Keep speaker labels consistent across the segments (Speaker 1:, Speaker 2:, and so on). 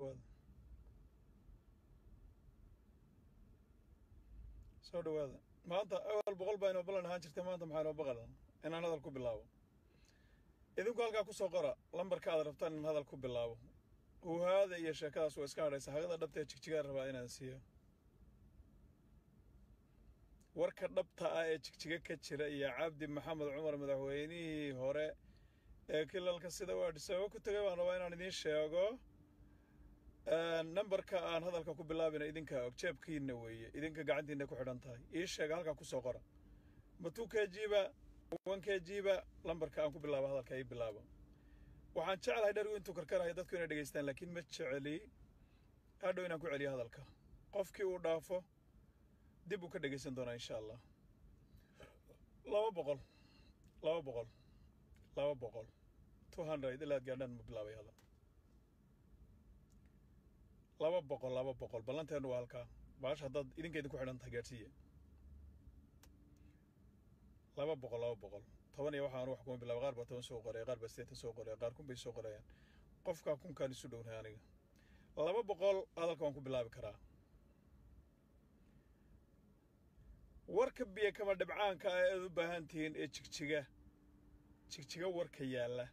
Speaker 1: dhawaada soo dhawaada maanta awal boqol baa inoo ballan ahaan jirtay maanta maxaa inoo baqala inaan hadal ku bilaabo idinku halkaa ku soo qora lambarka aad rabtaan in hadal ku bilaabo huhaada iyo sheekadaas waa iska hadhaysa hagada dhabta ee jigjigaan rabaa inaan siiyo warka dhabta ah ee jigjiga ka jira iyo cabdi maxamed cumar madaxweynihii hore ee kilalka sida waa dhisaabo ku tegay baan rabaa inaan idiin sheego nambarka aan hadalka ku bilaabina idinkaa og jeebkiina weeye idinka gacantiina ku xidhan tahay ii sheega halkaa ku soo qora ma two k g ba one k g ba lambarka aan ku bilaabo hadalka ii bilaabo waxaan jeclahay dherigu intuu karkarahay dadku inay dhegaystaan laakiin ma jeceli hadhow inaan ku celiyo hadalka qofkii uu dhaafo dib uu ka dhegaysan doonaa insha allah laba boqol laba boqol laba boqol two hundred ilaad gaadhaan ma bilaabay hadal laba boqol laba boqol ballanteenu waa halkaa baasha haddaad idinka idinku xidhan tahay gaadhsiiya laba boqol laba boqol toban iyo waxaan wax kuma bilaaba qaar baa toban soo qoraya qaar baa sideetan soo qoraya qaar kun bay soo qorayaan qofkaa kunkaan isu dhownahay aniga laba boqol hadalka waan ku bilaabi karaa warka biyo kama dhibcaanka ah ead u baahan tihiin ee jigjiga jigjiga warka yaalla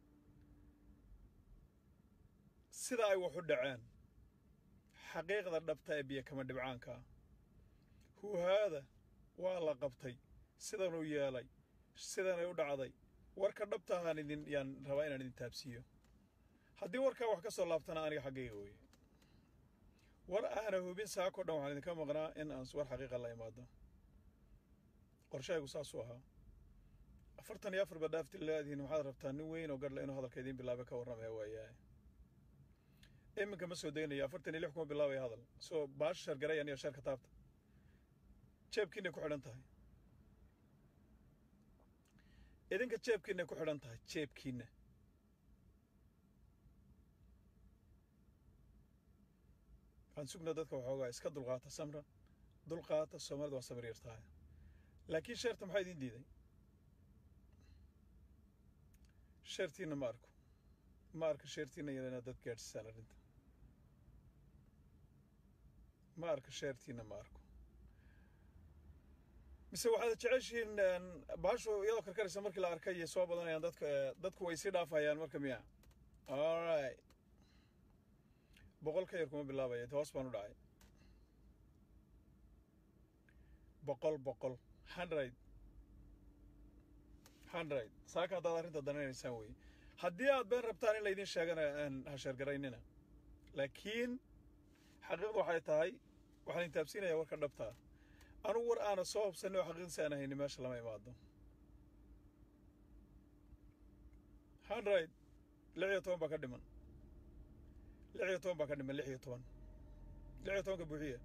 Speaker 1: sida ay wax u dhaceen xaqiiqda dhabta ee biyo kama dhibcaanka ah huhaada waa la qabtay sidanuu yeelay sidanay u dhacday warka dhabtahaan idin yaan rabaa inaan idin taabsiiyo haddii warkaa wax ka soo laabtana aniga xaggayga weeye war aana hubin saako dhan waxaan idinka maqnaa in aan war xaqiiqa la imaado qorshahaygu saasuu ahaa afartan iyo afar badhaafti laadihiin waxaad rabtaa nin weyn oo garhle inuu hadalka idiin bilaaba ka warramaya waayahay iminka ma soo degnayo afartan iyo lix kuma bilaabaya hadal soo baasha shargarayan iyo sheerka taabta jeebkiinay ku xidhan tahay idinka jeebkiinay ku xidhan tahay jeebkiina waxaan sugnaa dadka waxoogaa iska dulqaata samra dulqaata soomaalida waa samir yartahay laakiin sheerta maxaa idiin diiday sheertiina ma arko ma arka sheertiina yar inaad dad gaadhsisaan arrinta ma arka sheertiina ma arko mise waxaad jeceshihiin baashu iyadoo karkaraysa markii la arkay iyo soo badanayaan dadka dadku way sii dhaafayaan marka miya alright boqol ka yar kuma bilaabaya hoos baan u dhacay boqol boqol hundred hundred saaka haddaad arrinta danaynaysaan weye haddii aad been rabtaan in laydin sheegana ha sheergaraynina laakiin xaqiiqdu waxay tahay waxaan idin taabsiinayaa warka dhabtaa anugu war aana soo hubsanay oo xaqiiqdiisa aan hayni meesha lama imaado hundred lix iyo toban baa ka dhiman lix iyo toban baa ka dhiman lix iyo toban lix iyo tobanka buuxiya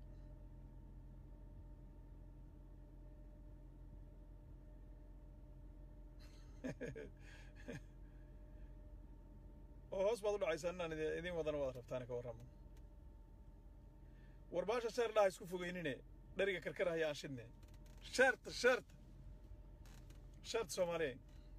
Speaker 1: oo hoos baad u dhacaysaan inaan idiin wadana waad rabtaan ka warramo war baasha sheer dhaha isku fogeynine dheriga karkarahaya aan shidne sheerta sheerta sheerta soomaaliya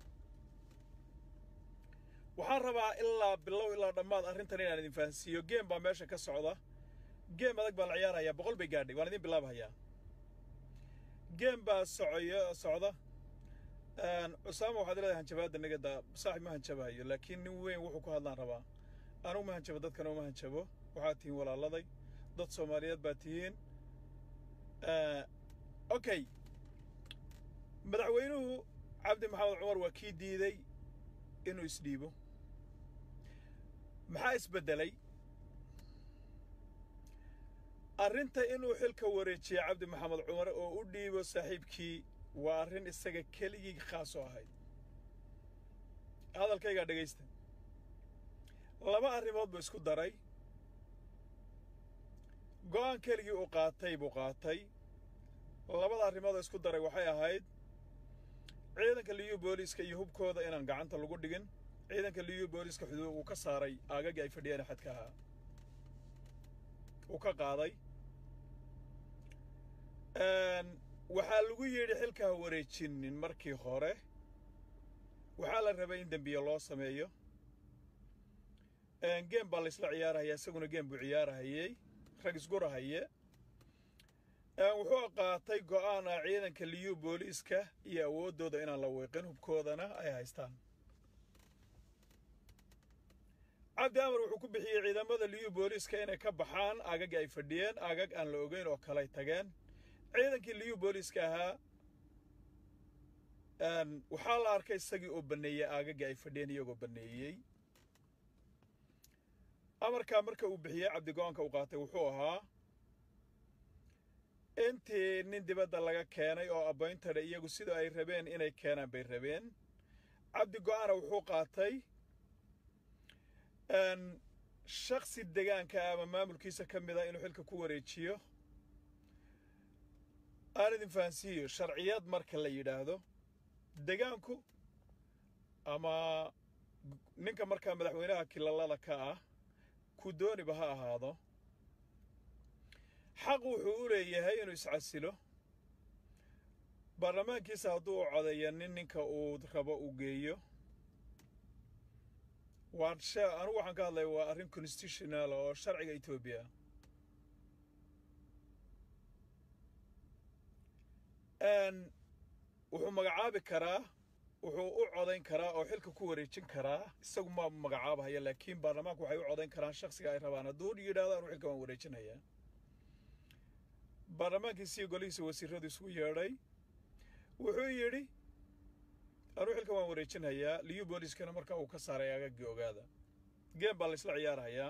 Speaker 1: waxaan rabaa ilaa bilow ilaa dhammaad arrintan inaan idin fahansiiyo geem baa meesha ka socda geem adag baa la ciyaarayaa boqol bay gaadhay waan idin bilaabhayaa geem baa socoyo socda cusaama waxaad leedahay hanjabaadda nagada saaxib ma hanjabahayo laakiin nin weyn wuxuu ku hadlaan rabaa anugu ma hanjabo dadkana uma hanjabo waxaad tihiin walaaladay dad soomaaliyeed baa tihiin okay madaxweynuhu cabdi maxamed cumar waa kii diiday inuu isdhiibo maxaa isbeddelay arrinta inuu xilka wareejiya cabdi maxamed cumar oo u dhiibo saaxiibkii waa arrin isaga keligii khaas oo ahayd hadalkaygaa dhegaysta laba arrimood buu isku daray go'aan keligii uu qaatay buu qaatay labada arrimood oo isku daray waxay ahayd ciidanka liyu booliiska iyo hubkooda inaan gacanta lagu dhigin ciidanka liyu booliiska xuduud uu ka saaray aagagii ay fadhiyeen xadka ahaa uu ka qaaday waxaa lagu yidhi xilka ha wareejinin markii hore waxaa la rabay in dembiye loo sameeyo geem baa laysla ciyaarahaya isaguna geem buu ciyaarahayey rag isgurahaye wuxuu qaatay go'aan ah ciidanka liyu booliiska iyo awooddooda inaan la wiiqin hubkoodana ay haystaan cabdi amar wuxuu ku bixiyey ciidamada liyu booliiska inay ka baxaan aagaggii ay fadhiyeen aagag aan la ogeyn oo kaley tageen ciidankii liyu booliiska ahaa waxaa la arkay isagii oo banneeyey aagaggii ay fadhiyeen iyagoo banneeyey amarkaa marka uu bixiyey cabdi go-aanka uu qaatay wuxuu ahaa intii nin dibadda laga keenay oo abbayntadha iyagu sida ay rabeen inay keenaan bay rabeen cabdi go-aana wuxuu qaatay shaksi degaanka ama maamulkiisa ka mid a inuu xilka ku wareejiyo aan idin fahansiiyo sharciyad marka la yidhaahdo degaanku ama ninka markaa madaxweynaha kilalada ka ah ku dooniba ha ahaado xaq wuxuu u leeyahay inuu iscasilo baarlamaankiisa hadduu u codeeya nin ninka uu rabo uu geeyo waa anugu waxaan ka hadlaya waa arrin constitutional oo sharciga etoobiya wuxuu magacaabi karaa wuxuu u codayn karaa oo xilka ku wareejin karaa isagu ma magacaabahaya laakiin baarlamaanku waxay u codayn karaan shaksiga ay rabaan hadduu yidhahdo anuu xilka waan wareejinayaa baarlamaankiisii golihiisa wasiiradu isugu yeedhay wuxuu yidhi anuu xilka waan wareejinhayaa liyu booliiskana marka uu ka saaray agaggii ogaada geem baa laysla ciyaarhayaa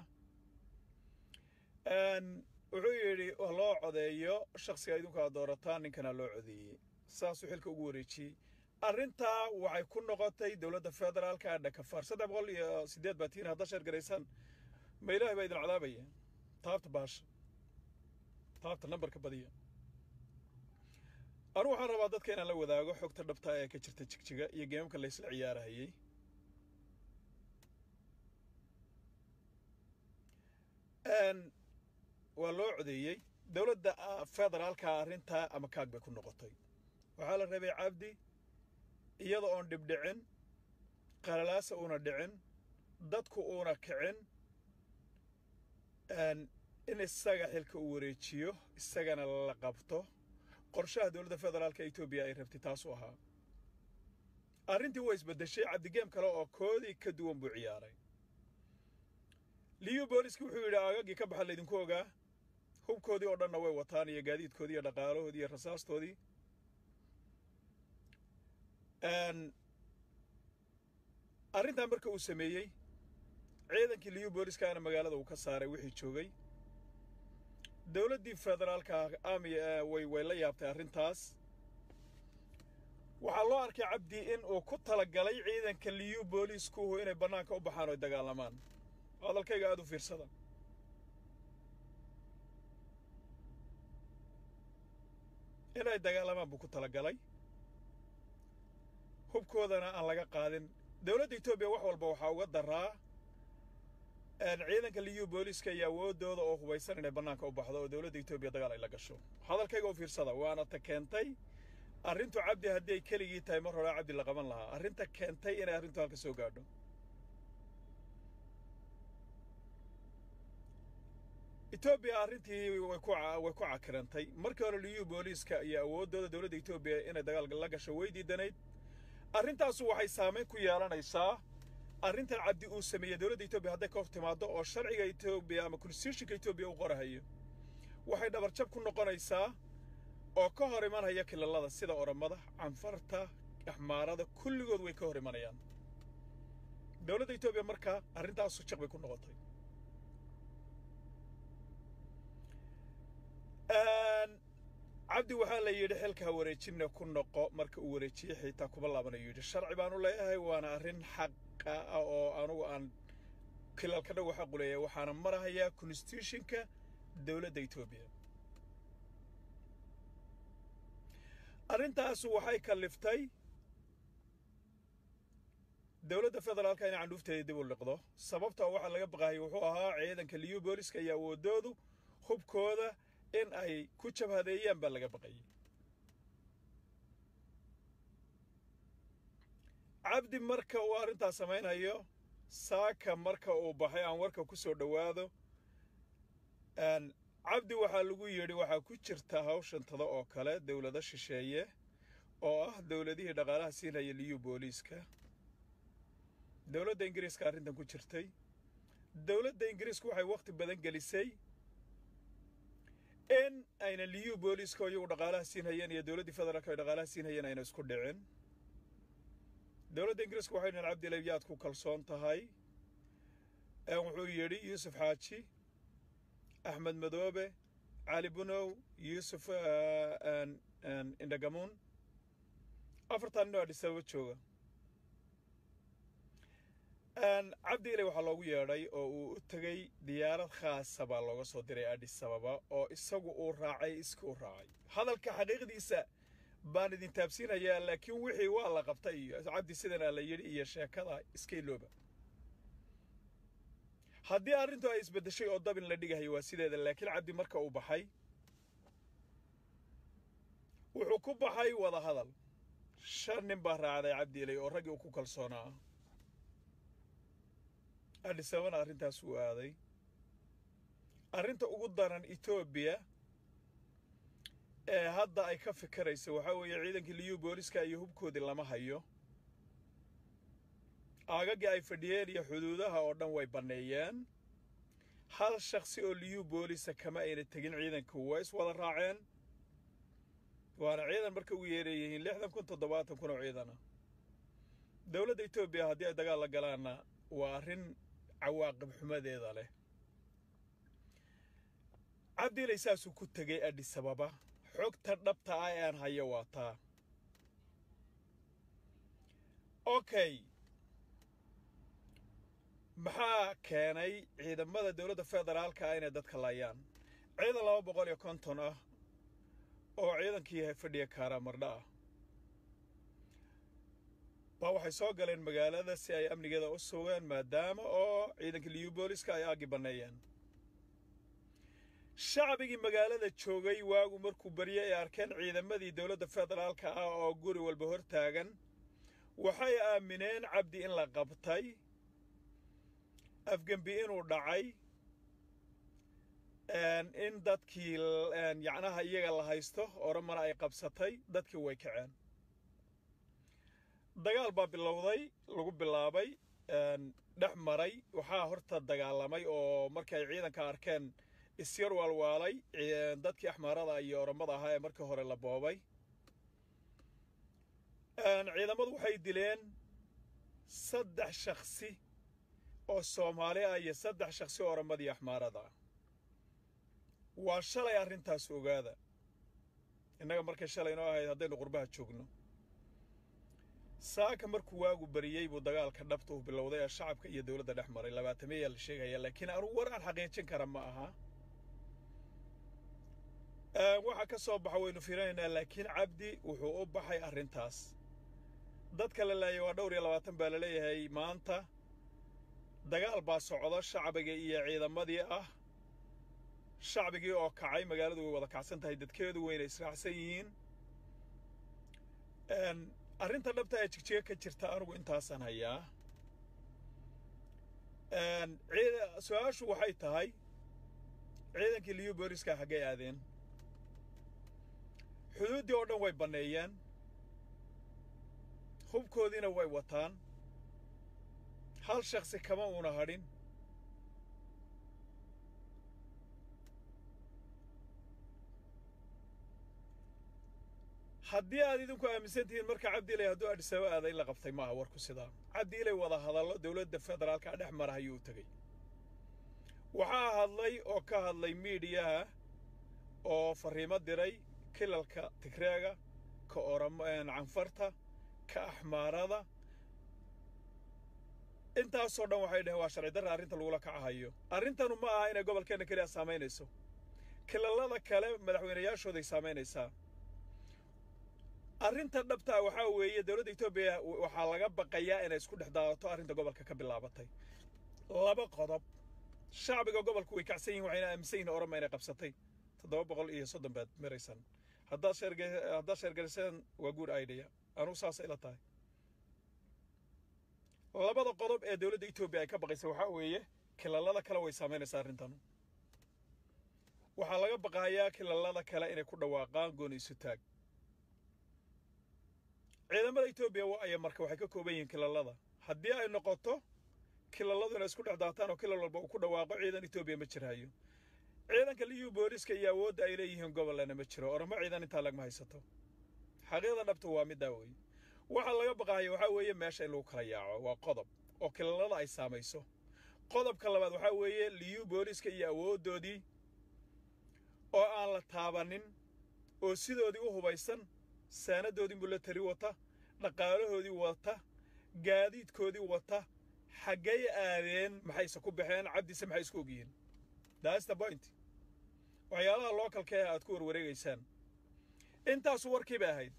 Speaker 1: wuxuu yidhi waa loo codeeyo shaksiga idinku aad doorataan ninkana loo codeeyey saasuu xilka ugu wareejiyey arrintaa waxay ku noqotay dowladda federaalka dhakafaar saddex boqol iyo siddeed baa tihiin hadda sheer garaysaan ma ilaahay baa idin cadaabaya taabta baasha taabta nambarka badiya anugu waxaan rabaa dadka inaan la wadaago xogta dhabta ee ka jirta jigjiga iyo geemamka laysla ciyaarahayey waa loo codeeyey dowladda federaalka arrintaa ama kaag bay ku noqotay waxaa la rabay cabdi iyada oon dhibdhicin qalalaasa uuna dhicin dadku uuna kicin in isaga xilka uu wareejiyo isagana la qabto qorshaha dowladda federaalka etoobiya ay rabtay taasuu ahaa arrintii waa isbeddeshay cabdigeem kale oo koodii ka duwan buu ciyaaray liyu booliski wuxuu yidhi aagaggii ka baxa laydinku ogaa hubkoodii oo dhanna way wataan iyo gaadiidkoodii iyo dhaqaalahoodii iyo rasaastoodii arrintaa marka uu sameeyey ciidankii liyu booliskaana magaalada uu ka saaray wixii joogay dowladdii federaalka ami way way la yaabtay arrintaas waxaa loo arkay cabdi in uu ku talagalay ciidanka liyu booliskuhu inay bannaanka u baxaan oo dagaalamaan hadalkayga aada u fiirsada inay dagaalamaan buu ku talagalay hubkoodana aan laga qaadin dowladda etoobiya wax walba waxaa uga daraa ciidanka liyu booliska iyo awooddooda oo hubaysan inay bannaanka u baxdo oo dowladda etoobiya dagaal ay la gasho hadalkayga u fiirsada waana ta keentay arrintu cabdi haddii ay keligii tahay mar horaa cabdi la qaban lahaa arrinta keentay inay arrintu halka soo gaadho etoobiya arrintii way ku way ku cakirantay markii hore liyu booliiska iyo awooddooda dowladda etoobiya inay dagaal la gasho way diidanayd arrintaasu waxay saamayn ku yeelanaysaa arrintan cabdi uu sameeyey dowladda etoobiya hadday ka hor timaaddo oo sharciga etoobiya ama constitutionka etoobiya u qorahayo waxay dhabarjab ku noqonaysaa oo ka hor imanaya kilalada sida oromada canfarta axmaarada kulligood way ka hor imanayaan dowladda etoobiya markaa arrintaasu jaq bay ku noqotay cabdi waxaa la yidhi xilka ha wareejinna ku noqo marka uu wareejiyey xitaa kuma laabanayu yidhi sharci baanu leeyahay waana arrin xaqa ah oo anugu aan kilalka dhagu xaqu leeyahay waxaana marahayaa constitutionka dowladda etoobiya arrintaasu waxay kalliftay dowladda federaalka inay candhuufteeda dib u liqdo sababta waxaa laga baqaayay wuxuu ahaa ciidanka liyu booliska iyo awooddoodu hubkooda in ay ku jabhadeeyaan baa laga baqayay cabdi marka uu arrintaas samaynayo saaka marka uu baxay aan warka ku soo dhowaado cabdi waxaa lagu yidhi waxaa ku jirta hawshantada oo kale dowlado shisheeye oo ah dowladihii dhaqaalaha siinaya liyu booliiska dowladda ingiriiska arrintan ku jirtay dowladda ingiriisku waxay wakhti badan gelisay in ayna liyu booliiska oo iyagu dhaqaalaha siinhayeen iyo dowladdii federaalka ay dhaqaalaha siinhayeen ayna isku dhicin dowladda ingiriiska waxay dhahen cabdilay yaad ku kalsoon tahay wuxuu yidhi yuusuf xaaji axmed madoobe cali bunow yuusuf indhagamuun afartan nin oo adhis ababa jooga cabdi ilay waxaa loogu yeedhay oo uu u tegey diyaarad khaasa baa looga soo diray adhis ababa oo isagu uu raacay iskii u raacay hadalka xaqiiqdiisa baan idin taabsiinayaa laakiin wixii waa la qabtay iyo cabdi sidanaa la yidhi iyo sheekada iska ilooba haddii arrintu ay isbeddeshay oo dabin la dhigahay waa sideeda laakiin cabdi marka uu baxay wuxuu ku baxay wada hadal shan nin baa raacday cabdi ilay oo raggii uu ku kalsoonaa adhis ababana arrintaas uu aaday arrinta ugu daran etoobiya ee hadda ay ka fikiraysa waxaa weeye ciidankii liyu booliska iyo hubkoodii lama hayo aagaggii ay fadhiyeen iyo xuduudaha oo dhan way banneeyeen hal shakhsi oo liyu boolisa kama ayna tegin ciidanku waa is wada raaceen waana ciidan marka ugu yeerayihiin lixdan kun toddobaatan kun oo ciidana dowladda etoobiya haddii ay dagaal la galaanna waa arrin cawaaqib xumadeeda leh cabdiilay saasuu ku tegey adhis ababa xogta dhabta ah ee aan hayo waa taa okay maxaa keenay ciidamada dowladda federaalka ah inay dadka laayaan ciidan laba boqol iyo konton ah oo ciidankii fadhiya kaaraamardha ah baa waxay soo galeen magaalada si ay amnigeeda u sugaan maadaama oo ciidankii liyu booliska ay aaggi banneeyeen shacbigii magaalada joogay waagu markuu baryay ay arkeen ciidamadii dowladda federaalka ah oo guri walba hor taagan waxay aamineen cabdi in la qabtay afgembi inuu dhacay in dadkii yacnaha iyaga la haysto oramana ay qabsatay dadkii way kaceen dagaal baa bilowday lagu bilaabay dhex maray waxaa horta dagaalamay oo markay ciidanka arkeen isyar waalwaalay dadkii axmaarada iyo oramada ahaa ee markii hore la boobay ciidamadu waxay dileen saddex shakhsi oo soomaali ah iyo saddex shakhsi oo oramadii axmaarada ah waa shalay arrintaas ogaada innaga markay shalay noo ahayd haddaynu qurbaha joogno saaka markuu waagu bariyey buu dagaalka dhabta uu bilowday ee shacabka iyo dowladda dhex maray labaatameeyaa la sheegaya laakiin anugu war aan xaqiijin kara ma aha waxa ka soo baxa waynu fiirinaynaa laakiin cabdi wuxuu u baxay arrintaas dadka la laayay waa dhowr iyo labaatan baa la leeyahay maanta dagaal baa socda shacbiga iyo ciidamadii ah shacbigii oo kacay magaaladu way wada kacsan tahay dadkeedu wayna israacsan yihiin arrinta dhabta ee jigjiga ka jirta anugu intaasaan hayaa su-aashu waxay tahay ciidankii liyu booliska xaggay aadeen xuduuddii oo dhan way banneeyeen hubkoodiina way wataan hal shakhsi kama uuna hadhin haddii aad idinku aaminsan tihiin marka cabdiilay hadduu adhisaba aada in la qabtay maaha warku sidaa cabdiilay wada hadallo dowladda federaalka dhex mara ayuu tegey waxaa hadlay oo ka hadlay miidiyaha oo farriimo diray kilalka tigreega ka oramo canfarta ka axmaarada intaasoo dhan waxay dhaheen waa sharci darra arrinta lagula kacahayo arrintanu ma aha inay gobolkeenna keliya saamaynayso kilallada kale madaxweynayaashooday saamaynaysaa arrinta dhabtaa waxaa weeye dowladda etoobiya waxaa laga baqayaa inay isku dhex daadato arrinta gobolka ka bilaabatay laba qodob shacbiga gobolku way kacsan yihin waxayna aaminsan yihin orama inay qabsatay toddoba boqol iyo soddon baad maraysan haddaad sheerge haddaad sheergeliseen waa guud idea anugu saasay ila tahay labada qodob ee dowladda etoobiya ay ka baqaysa waxaa weeye kilalada kale way saamaynaysaa arrintan waxaa laga baqayaa kilalada kale inay ku dhawaaqaan gooni isu taag ciidamada etoobiya aya marka waxay ka kooban yihiin kilalada haddii ay noqoto kilaladu inay isku dhex daataan oo kilal walba uu ku dhawaaqo ciidan etoobiya ma jirhayo ciidanka liyu booliska iyo awoodda ay leeyihiin gobollana ma jiro oramo ciidan intaa lagma haysato xaqiiqda dhabta waa middaa weeye waxaa laga baqaaya waxaa weeye meesha in lagu kala yaaco waa qodob oo kilalada ay saamayso qodobka labaad waxaa weeye liyu booliska iyo awooddoodii oo aan la taabanin oo sidoodii u hubaysan saanadoodii mulatari wata dhaqaalahoodii wata gaadiidkoodii wata xaggay aadeen maxayse ku baxeen cabdise maxay isku ogyihiin that's the point waxyaalaha lookalka ee aad ku warwareegaysaan intaasu warkii bay ahayd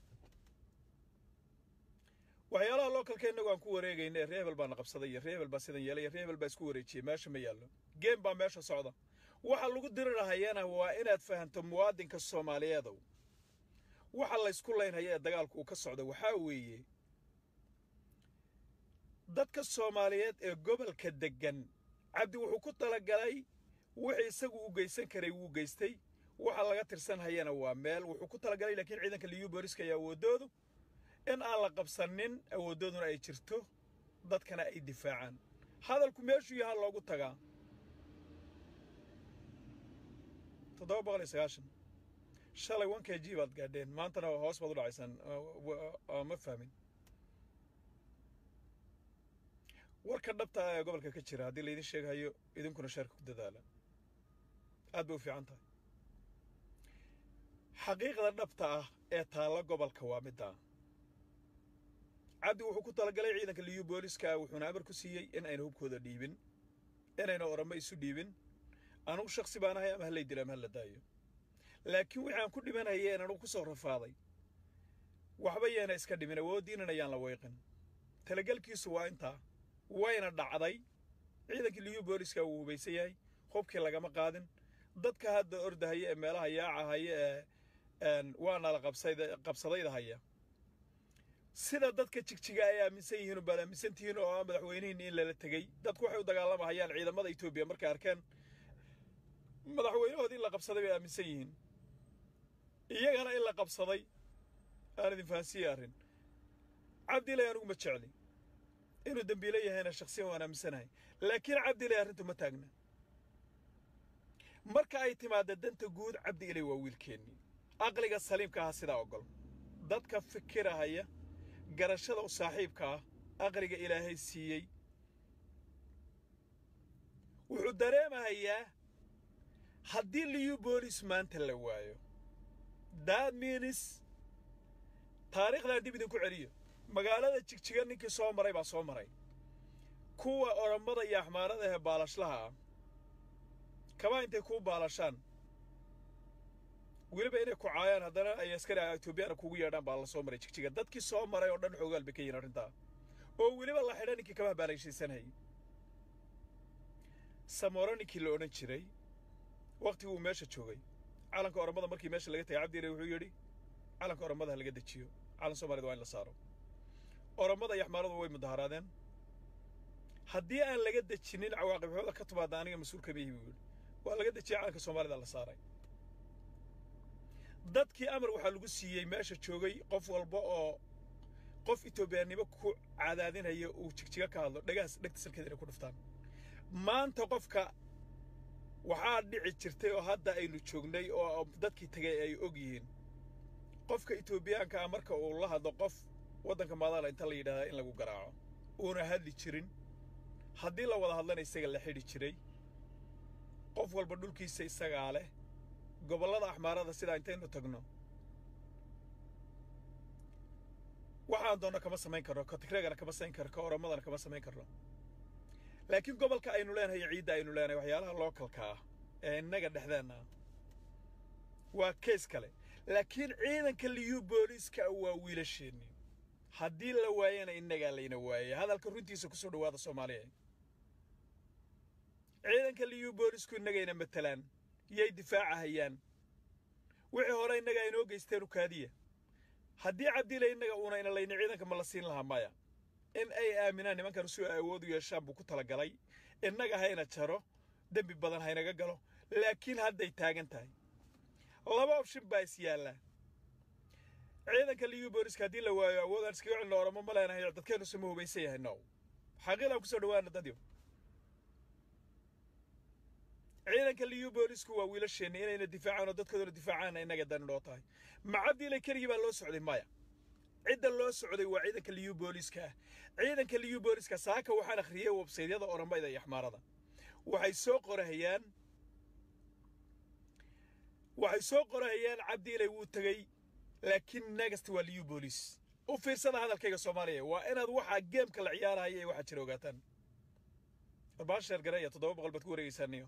Speaker 1: waxyaalaha lookalka innagu aan ku wareegayna ee reebel baana qabsaday iyo reebel baa sidan yeelay iyo reebel baa isku wareejiyey meesha ma yaallo geem baa meesha socda waxa lagu dirirahayana waa inaad fahanto muwaadinka soomaaliyeedow waxa laysku laynhaya ee dagaalku uu ka socda waxaa weeye dadka soomaaliyeed ee gobolka deggan cabdi wuxuu ku talagalay wixii isagu u geysan karay wuu geystay waxa laga tirsan hayana waa meel wuxuu ku talagalay laakiin ciidanka liyu booliska iyo awooddoodu in aan la qabsanin awooddooduna ay jirto dadkana ay difaacaan hadalku meeshuu yahaa loogu tagaa toddoba boqol iyo sagaashan shalay one k g baad gaadheen maantana hoos baad u dhacaysaan ma fahmin warka dhabta ah ee gobolka ka jira haddii laydin sheegahayo idinkuna sheerka ku dadaala aad bay u fiican tahay xaqiiqda dhabta ah ee taalla gobolka waa middaa cabdi wuxuu ku talagalay ciidanka liyu booliska wuxuuna amar ku siiyey in ayna hubkooda dhiibin inayna oramo isu dhiibin anugu shaksi baan ahay ama hallay dila ama halla daayo laakiin wixii aan ku dhimanayeen anugu ku soo rafaaday waxba yeena iska dhimin awooddiinan ayaan la weyqin talagelkiisu waa intaa wayna dhacday ciidankii liyu booliska wuu hubaysan yahay hubkii lagama qaadin dadka hadda ordahaya ee meelaha yaaca haya ee waana la qabsadayda haya sida dadka jigjiga ay aaminsan yihiin baad aaminsan tihiin oo ah madaxweynihiin in lala tegey dadku waxay u dagaalamahayaan ciidamada etoobiya markay arkeen madaxweynahoodii in la qabsaday bay aaminsan yihiin iyagana in la qabsaday aan idin fahansiiye arrin cabdilay anigu ma jecli inuu dembiilo yahayna shaksiyan waan aaminsanahay laakiin cabdilay arrintu ma taagna marka ay timaadda danta guud cabdi ilay waa wiilkeennii aqliga saliimka aha sidaa ogol dadka fikirahaya garashada u saaxiibka ah aqliga ilaahay siiyey wuxuu dareemahayaa haddii liyu boolis maanta la waayo daad miinis taariikhdan dib idinku celiyo magaalada jigjiga ninkii soo maray baa soo maray kuwa orommada iyo axmaarada ee baalashlaha ah kabaa intay kuu baalashaan weliba inay ku caayaan haddana ay askari etoobiyaana kugu yeedhaan baa la soo maray jigjiga dadkii soo maray oo dhan xoogaal bay ka yihin arrintaa oo weliba la xidha ninkii kabaha baalayshaysanayay samooro ninkii la odhan jiray wakhtigii uu meesha joogay calanka orommada markii meesha laga tagay cabdiire wuxuu yidhi calanka orommada ha laga dejiyo calan soomaaliyad waa in la saaro orommada iyo axmaaradu way mudaharaadeen haddii aan laga dejinin cawaaqibxooda ka timaadda aniga mas-uul kama yihi buu yidhi waa laga dejiyey calanka soomaalida la saaray dadkii amar waxaa lagu siiyey meesha joogay qof walba oo qof etoobiyaannimo ku cadaadinaya uu jigjiga ka hadlo dhagahaas dhegta salkeeda inay ku dhuftaan maanta qofka waxaa dhici jirtay oo hadda aynu joognay oo dadkii tegay ay og yihiin qofka etoobiyaanka ah marka uu la hadlo qof waddanka maadaala inta la yidhahdaa in lagu garaaco uuna hadli jirin haddii la wada hadlana isaga la xidhi jiray qof walba dhulkiisa isagaa leh gobollada axmaarada sidaa intaynu tagno waxaan doonno kama samayn karno ka tigreegana kama samayn karno ka oromadana kama samayn karno laakiin gobolka aynu leenahay ciidda aynu leenahay waxyaalaha lookalka ah ee innaga dhexdeenna ah waa keys kale laakiin ciidanka liyu booliiska waa wiilasheenni haddii la waayana innagaa layna waayay hadalka runtiisa ku soo dhowaada soomaaliya ciidanka liyu boolisku innagayna matalaan yay difaacahayaan wixii hore innaga inoo geysteen ukaadiya haddii cabdila innaga uuna ina layni ciidanka ma la siin lahaa maya in ay aaminaan nimankan si ay awood u yeeshaan buu ku talagalay innaga hayna jaro dembi badan haynaga galo laakiin hadday taagan tahay laba option baa is yaallaa ciidanka liyu booliska haddii la waayo awood aan iskaga celino oramo ma leenahay dadkeennu sama hubaysan yahay no xaqiiqaan kusoo dhawaana dadyo ciidanka liyu boolisku waa wiilasheenna inayna difaacaan oo dadkoodana difaacaan innaga dani noo tahay macabdiile keligii baa loo socday maya cidda loo socday waa ciidanka liyu booliska ah ciidanka liyu booliska saaka waxaan akhriyey websaydyada oramayda iyo axmaarada waxay soo qorahayaan waxay soo qorahayaan cabdiilay wuu tegey laakiin next waa liyu boolis u fiirsada hadalkayga soomaaliya waa inaad waxaa geemka la ciyaarahaya ee waxaa jira ogaataan arbaan sheer gareeya toddoba boqol baad ku wareegaysaaniyo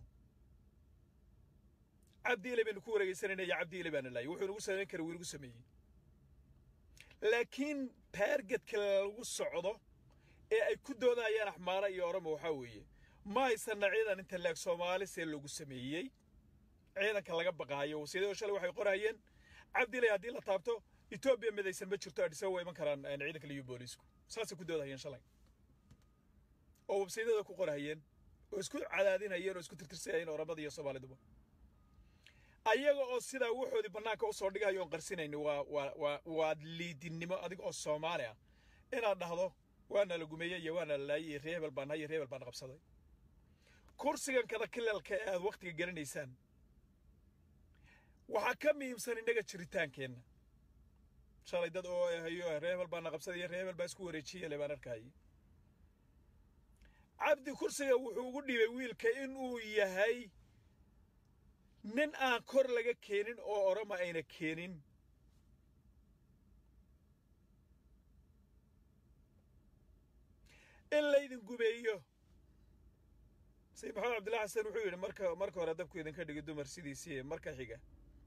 Speaker 1: cabdiile baynu ku wareegaysanayna iyo cabdiile baana laayay wuxuu nagu samayn kara wuu nagu sameeyey laakiin taargetka lagu socdo ee ay ku doodayaan axmaara iyo oramo waxaa weeye ma haysanna ciidan inta laag soomaali see lagu sameeyey ciidanka laga baqaayo wasiidada shalay waxay qorahayeen cabdilay haddii la taabto etoobiya midaysan ma jirto adhiso waa iman karaan ciidanka liyu boolisku saasay ku doodahayeen shalay oo websaydada ku qorahayeen oo isku cadaadinayeen oo isku tirtirsayayeen oramada iyo soomaaliduba ayaga oo sidaa wuxoodii bannaanka usoo dhigayo oon qarsinayni waa waa waa waa liidinimo adiga oo soomaali ah inaad dhahdo waana la gumeeyey iyo waana la laayay iyo ree hebel baan iyo ree hebel baan qabsaday kursigan kada kilalka ee aad wakhtiga gelinaysaan waxaa ka muhiimsan innaga jiritaankeenna shalay dad oo hayo ree hebel baana qabsaday iyo ree hebel baa isku wareejiyey le baan arkayay cabdi kursiga wuxuu ugu dhiibay wiilka inuu yahay nin aan kor laga keenin oo orama ayna keenin in laydin gubeeyo sayid maxamed cabdillahi xasan wuxuu yidhi marka marka hore dabku idinka dhigi dumar sidiisii marka xiga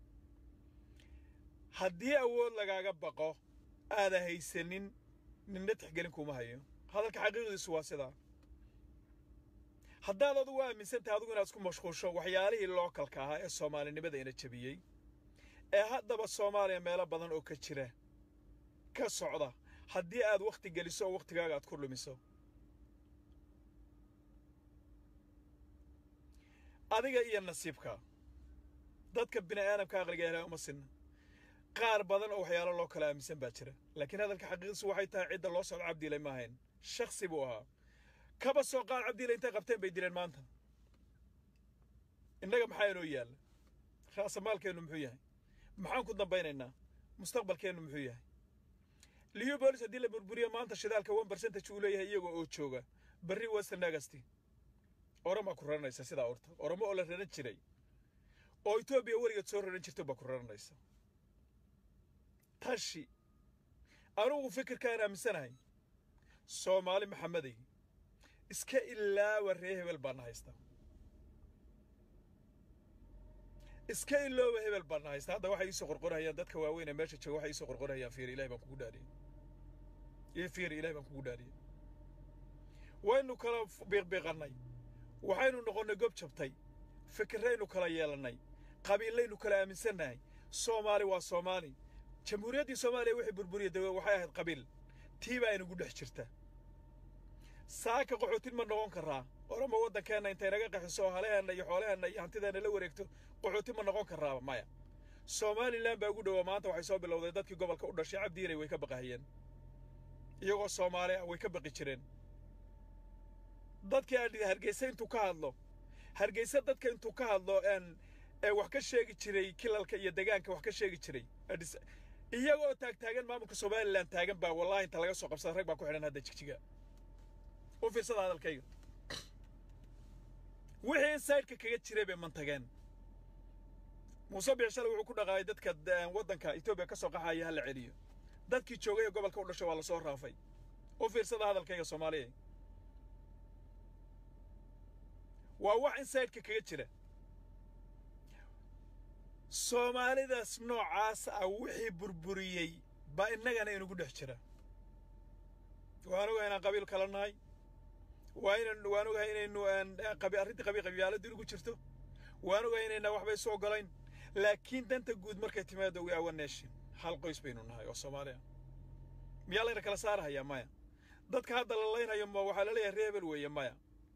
Speaker 1: haddii awood lagaaga baqo aada haysanin ninna tixgelin kuma hayo hadalka xaqiiqdiisu waa sidaa haddaad adugu aaminsan tahay adigu inaad isku mashquulsho waxyaalihii lookalka ahaa ee soomaalinimada ina jabiyey ee haddaba soomaaliya meelo badan oo ka jira ka socda haddii aad wakhti geliso oo wakhtigaaga aad ku lumiso adiga iyo nasiibka dadka bini aadamka aqliga helaa uma sinna qaar badan oo waxyaalo loo kala aaminsan baa jira laakiin hadalka xaqiiqdiisu waxay tahay cidda loo socdo cabdiilay ma ahayn shakhsi buu ahaa kaba soo qaar cabdiilay intay qabteen bay dileen maanta innaga maxaa inoo yaalla raasamaalkeennu muxuu yahay maxaan ku dambaynaynaa mustaqbalkeennu muxuu yahay liyu boolis haddii la burburiyo maanta shidaalka one percentage uu leeyahay iyagoo oo jooga berri western agasti oramaa ku raranaysa sidaa orta oramo oo la raran jiray oo etoobiya weligeed soo raran jirto baa ku raranaysa tashi anugu fikirkaan aaminsanahay soomaali maxamedey iska ilaawa ree hebel baana haysta iska ilooba hebel baana haysta hadda waxay iisoo qorqorhayaan dadka waaweyn ee meesha jooga waxay iisoo qorqorhayaan fiir ilahay baan kugu dhaariyey iyo fiir ilahay baan kugu dhaariyey waynu kala biiqbiiqannay waxaynu noqonnay gob jabtay fikirraynu kala yeelannay qabiillaynu kala aaminsannahay soomaali waa soomaali jamhuuriyaddii soomaaliya wixii burburiya dawe waxay ahayd qabiil tii baa inagu dhex jirta saaka qaxootin ma noqon karaa orama waddankeenna intay naga qaxiso oo haleheenna iyo xoolaheenna iyo hantideenna la wareegto qaxootin ma noqon karaa maya somalilan baa ugu dhowaa maanta waxay soo bilowday dadkii gobolka u dhashay cabdiinay way ka baqahayeen iyagoo soomaali ah way ka baqi jireen dadkii adhi hargeysa intuu ka hadlo hargeysa dadka intuu ka hadlo ee wax ka sheegi jiray kilalka iyo degaanka wax ka sheegi jiray iyagoo taagtaagan maamulka somalilan taagan baa wallahi inta laga soo qabsada rag baa ku xidhan hadda jigjiga u fiirsada hadalkayga wixii insaydhka kaga jiray bay mantageen muuse biixshale wuxuu ku dhaqaayay dadka waddanka etoobiya ka soo qaxaya ha la celiyo dadkii joogay ee gobolka u dhashay waa la soo raafay u fiirsada hadalkayga soomaaliya waa wax insaydhka kaga jira soomaalidaas noocaas ah wixii burburiyey baa innagana inugu dhex jira waan ogahay inaan qabiil kala nahay waa inan waan ogahay inaynu arrintii qabiil qabyaaladii inugu jirto waan ogahay inayna waxba isu oggolayn laakiin danta guud markay timaado we awa nation hal qoys baynu nahay oo soomaaliya miyaa layna kala saarahayaa maya dadka hadda la laynhayo ma waxaa la leeyahay reebel weeye maya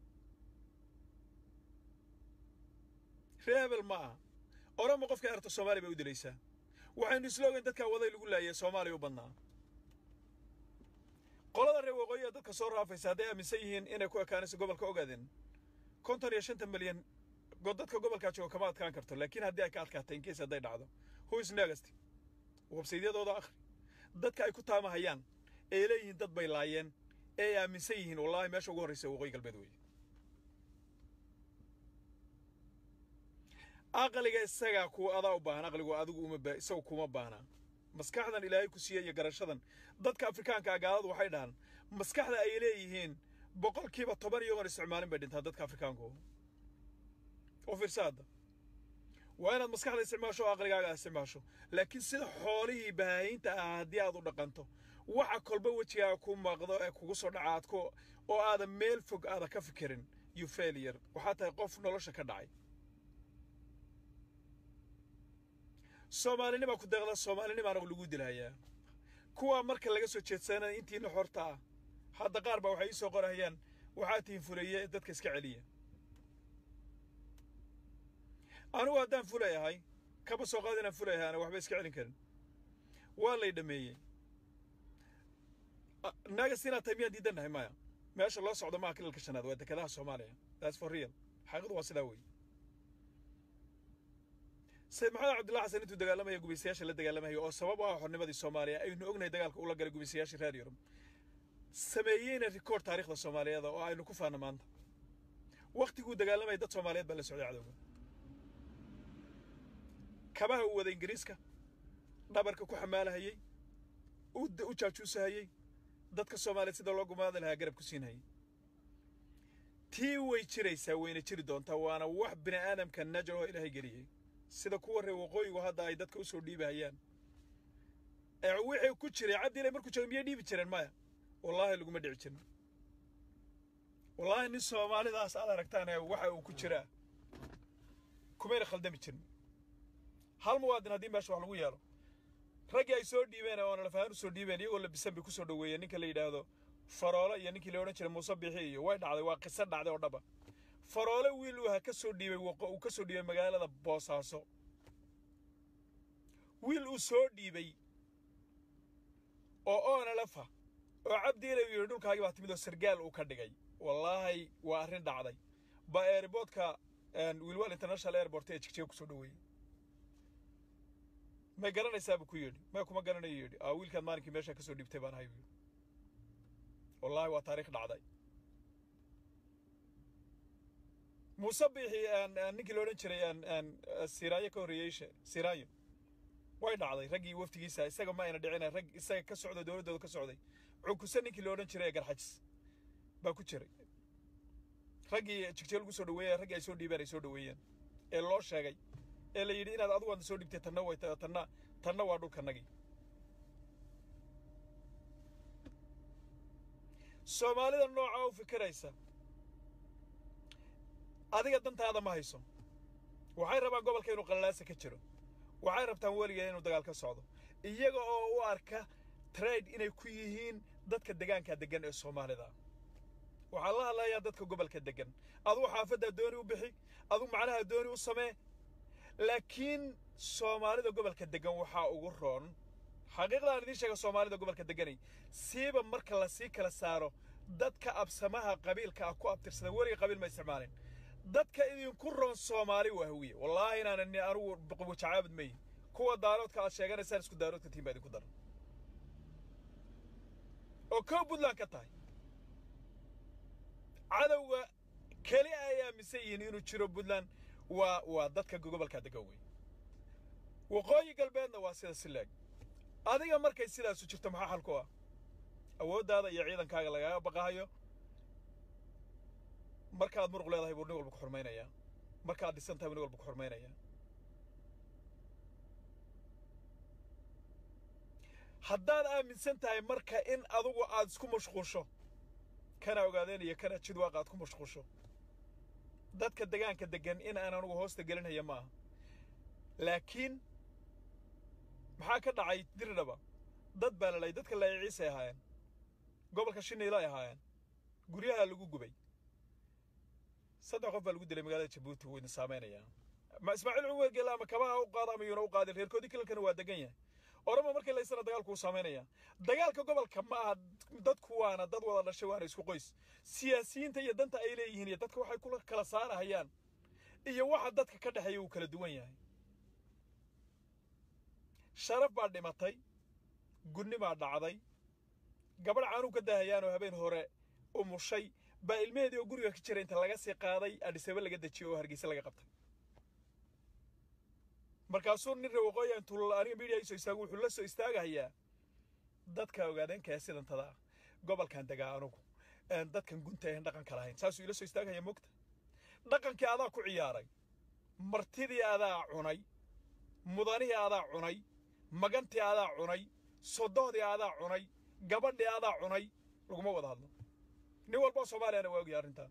Speaker 1: reebel ma aha orama qofka aragto soomaaliya bay u dilaysaa waxaynu isla ogeyn dadkaa waday lagu laayay soomaaliya u badnaa qolada reer waqooyiga dadka soo raafaysa hadday aaminsan yihiin inay ku ekaanayso gobolka ogaadeen konton iyo shanta milyan dadka gobolkaa jooga kama adkaan karto laakiin haddii ay ka adkaatay inkeys hadday dhacdo whois negast websaydyadooda akhri dadka ay ku taamahayaan ee leeyihiin dad bay laayeen ee ay aaminsan yihiin wallaahi meesha ugu horraysa waqooyi galbeed weeye aqliga isagaa kuwa adaa u baahan aqligu adigu uma isagu kuma baahnaa maskaxdan ilaahay ku siiya iyo garashadan dadka afrikaanka ah gaaladu waxay dhahaan maskaxda ay leeyihiin boqolkiiba toban iyagoon isticmaalin bay dhintaa dadka afrikaanku u fiirsa hadda waa inaad maskaxda isticmaasho oo aqligaaga aad isticmaasho laakiin sida xoolihii bahaahinta ah haddii aad u dhaqanto waxa kolba wejigaaga ku maaqdo ee kugu soo dhaca aad ku oo aadan meel fog aada ka fikirin you failure waxaa tahay qof nolosha ka dhacay soomaalinimaa ku deeqda soomaalinimaana lagu dilayaa kuwaa marka laga soo jeedsanaya intiina xorta ah hadda qaar baa waxay ii soo qorahayaan waxaa tihin fuleeye dadka iska celiya anigu haddaan fulay ahay kaba soo qaad inaan fulay ahay ana waxba iska celin karin waa lay dhameeyey nagas inaad tahay miyaan diidan nahay maya meesha loo socdo maaha kilalka shanaad waa dekedaha soomaaliya that's for real xaqiiqdu waa sidaa weeye sayid maxamed cabdullahi xasan intuu dagaalamaya gumaysayaasha la dagaalamaya oo sabab u ah xornimadii soomaaliya aynu ognahay dagaalka ula galay gumaysayaashii reer yurub sameeyeyna rikoord taariikhda soomaaliyeed oo aynu ku faana maanta wakhtiguu dagaalamaya dad soomaaliyeed baa la socday cadowga kabaha uu wada ingiriiska dhabarka ku xamaalahayey u jaajuusahayey dadka soomaaliyeed sida loo gumaadi lahaa garab ku siinhayay tii way jiraysaa wayna jiri doontaa waana wax bini aadamka najar oo ilaahay geliyey sida kuwa reer waqooyigu hadda ay dadka u soo dhiibahayaan ee wixii ku jiray cabdiilay markuu joogo miyay dhiibi jireen maya wallaahi laguma dhici jirin wallaahi nin soomaalidaas aad aragtaan waxa uu ku jiraa kumayna khaldami jirin hal muwaadin haddii meesha wax lagu yeelo raggii ay soo dhiibeen oo nalafahaan u soo dhiibeen iyagoo labisan bay ku soo dhoweeyeen ninka la yidhaahdo faroole iyo ninkii la odhan jiray muuse biixi iyo way dhacday waa qiso dhacday oo dhaba faroole wiil uu ha ka soo dhiibay uu ka soo dhiibay magaalada boosaaso wiil uu soo dhiibay oo oonalafa oo cabdiilay uu yidhi dhulkaagii baa timid oo sargaal uu ka dhigay wallaahi waa arrin dhacday ba airboodka wilwal international airport ee jigjiga ku soo dhoweeyey may garanaysaabuu ku yidhi may kuma garanayo yidhi aa wiilkaan maalinkii meesha ka soo dhiibtay baan ahay buu yidhi wallaahi waa taariikh dhacday muuse biixi ninkii la odhan jiray siraayo ka horreeyey siraayo way dhacday raggii waftigiisa isaga ma ayna dhicina rag isaga ka socda dowladdooda ka socday cukuse ninkii la odhan jiray ee garxajis baa ku jiray raggii jigjeel lagu soo dhaweeyay raggii ay soo dhiibeen ay soo dhaweeyeen ee loo sheegay ee la yidhi inaad adigu aadna soo dhibtay tanna way tanna tanna waa dhulkanagii soomaalida noocaa u fikiraysa adiga dantaada ma hayso waxay rabaan gobolka inuu qallalaasa ka jiro waxay rabtaan weligeed inuu dagaal ka socdo iyaga oo u arka trade inay ku yihiin dadka degaanka deggan ee soomaalida waxaa la hadlayaa dadka gobolka deggan adugu xaafaddaa dooni u bixi adugu macnaha dooni u samee laakiin soomaalida gobolka deggan waxaa ugu roon xaqiiqda aan idiin sheega soomaalida gobolka degganay siiba marka la sii kala saaro dadka absamaha qabiilka ah ku abtirsada weliga qabiil ma isticmaalin dadka idinku roon soomaali waa hawiye wallaahi inaanan anugu wajacaabad mayi kuwa daaroodka aad sheeganaysaan isku daaroodka tiin baa idinku daran oo kow puntland ka tahay cadowga keli ay aaminsan yihiin inuu jiro puntland waa waa dadka gobolka degan wey waqooyi galbeedna waa sida sileeg adiga markay sidaasu jirto maxaa xal ku ah awooddaada iyo ciidankaaga lagaga baqahayo markaad muruq leedahay buu nin walba ku xurmaynayaa markaad dhisan tahay buu nin walba ku xurmaynayaa haddaad aaminsan tahay marka in adugu aad isku mashquusho kana ogaadeen iyo kana jidwaaq aad ku mashquusho dadka degaanka deggan in aan anugu hoosta gelinaya ma aha laakiin maxaa ka dhacay diridhaba dad baa lalay dadka laayay ciisay ahaayeen gobolka shiniila ay ahaayeen guryaha lagu gubay saddex qof baa lagu dilay magaalada jabuuti wuu idin saameynayaa ma ismaaciil cumar geele ama kabaha u qaada ama yuuna u qaadin reerkoodii kilalkana waa degan yahay orama markii laysana dagaalku u saameynaya dagaalka gobolka ma aha dadku waana dad wada dhashay waana isku qoys siyaasiyiinta iyo danta ay leeyihiin iyo dadka waxay kula kala saarahayaan iyo waxa dadka ka dhexeeya uu kala duwan yahay sharaf baa dhimatay gunni baa dhacday gabadh caanuu ka daahayaan oo habeen hore umushay baa ilmaheedii oo guriga ka jira inta laga sii qaaday adhisaba laga dejiyey oo hargeysa laga qabtay markaasuu nin rawaqooya intuu aniga miidiya isoo istaago wuxuu la soo istaagahayaa dadka ogaadeenkaya sidantada ah gobolkan degaa anugu dadkan gunta ahan dhaqanka lahayn saasuu ila soo istaagahaya mogta dhaqankii adaa ku ciyaaray martidii adaa cunay mudanihii adaa cunay magantii adaa cunay sodohdii adaa cunay gabadhii adaa cunay laguma wada hadlo nin walboo soomaaliyana waa ogyahay arrintaa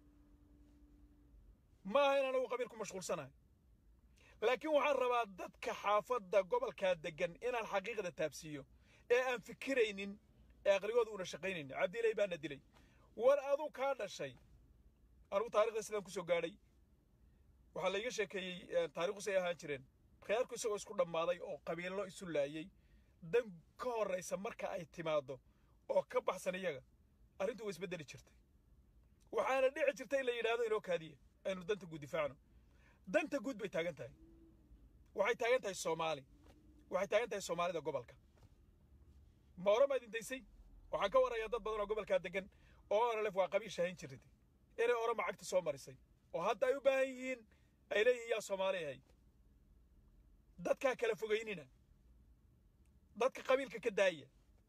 Speaker 1: ma aha in anagu qabiil ku mashquulsanahay laakiin waxaan rabaa dadka xaafadda gobolkaa deggan inaan xaqiiqda taabsiiyo ee aan fikiraynin ee aqligooda una shaqaynaynin cabdilay baana dilay war aduu kaa dhashay anugu taarikhda sidaan ku soo gaadhay waxaa layga sheekeeyey taarikhusay ahaan jireen reerku isagoo isku dhammaaday oo qabiillo isu laayey dan ka horraysa marka ay timaaddo oo ka baxsan iyaga arrintu way isbeddeli jirtay waxaana dhici jirta in la yidhaahdo inoo kaadiya aynu danta guud difaacno danta guud bay taagan tahay waxay taagan tahay soomaali waxay taagan tahay soomaalida gobolka ma orama idin daysay waxaan ka warayaa dad badan oo gobolkaa degan oo onalef waa qabiil shahayn jirtay inay orama cagta soo marisay oo hadda ay u baahan yihiin ay leeyihiin yaa soomaali ahay dadkaa kala fogaynina dadka qabiilka ka daaya